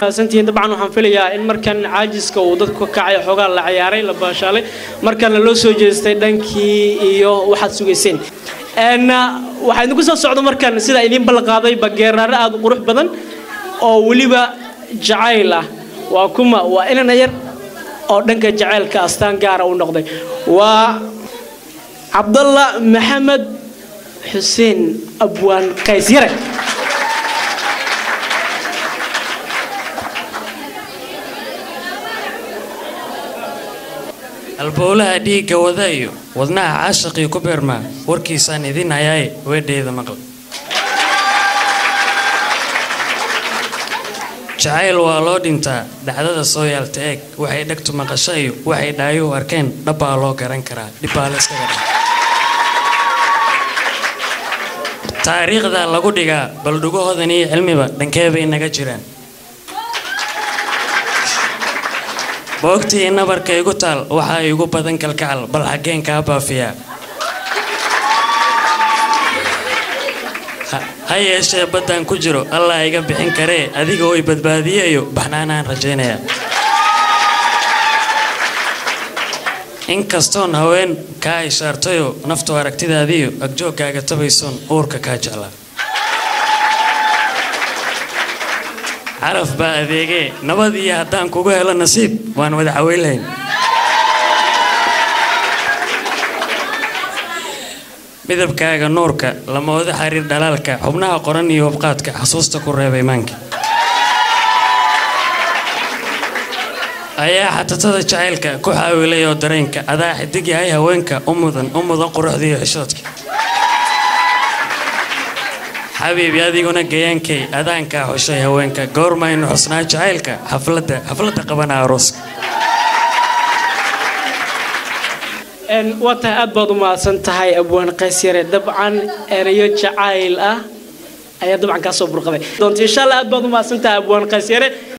santiin dabcan waxaan filayaa in markan caajiska uu dadku ka kacay xoogaa la ciyaaray la baashaalay markana loo soo jeestay dhankii iyo waxaad sugayseen waxaa idinku soo socda markan sidaa idiin ballanqaaday bageeraare aada u qurux badan oo weliba jacayl ah waa kuma waa inana yar oo dhanka jacaylka astaan gaara u noqday waa cabdalla maxamed xuseen abwaan qays yarag albowlaha dhiigga wada iyo wadnaha caashaqii ku beermaa warkiisaan idin hayaaye weedheeda maqla jacayl waa loo dhintaa dhacdada soo yaalta eeg waxay dhegtu maqasho iyo waxay dhaayuhu arkeen dhabbaa loo garan karaa dhibbaa la iskaga dha taariikhda lagu dhigaa bal dhugahoodan iyo cilmiba dhankee bay naga jiraan boogtii nabarka igu taal waxaa igu badan kalkacal bal xaggeen kaa baafiyaa ha yeeshee baddaan ku jiro allah iga bixin karee adiga oy badbaadiyeyo baxnaanaan rajaynayaa inkastoon haween kaa ishaartayo naftu aragtidaadiyo agjooggaaga tabaysoon uurka kaa jeclaa caraf baa adeegee nabad iyo haddaan kugu helo nasiib waan wada caweynlahayn midabkaaga nuurka lamooda xariir dhalaalka xubnaha qoran iyo hubqaadka xasuusta ku reebay maanka ayaa xatatada jacaylka ku xaawilay oo dareenka adaa xidig yahay haweenka u mudan u mudan quruxdiiyo xishoodka xabiibi adiguna gayaankay adaankaa xushay haweenka goormaynu xusnaa jacaylka xafladda xafladda qabana arooska waa tahay aad baad u mahadsan tahay abwaan qays yare dabcan erayo jacayl ah ayaa dabcan kaa soo burqaday doonta insha allah aad baad u mahadsan tahay abwaan qays yare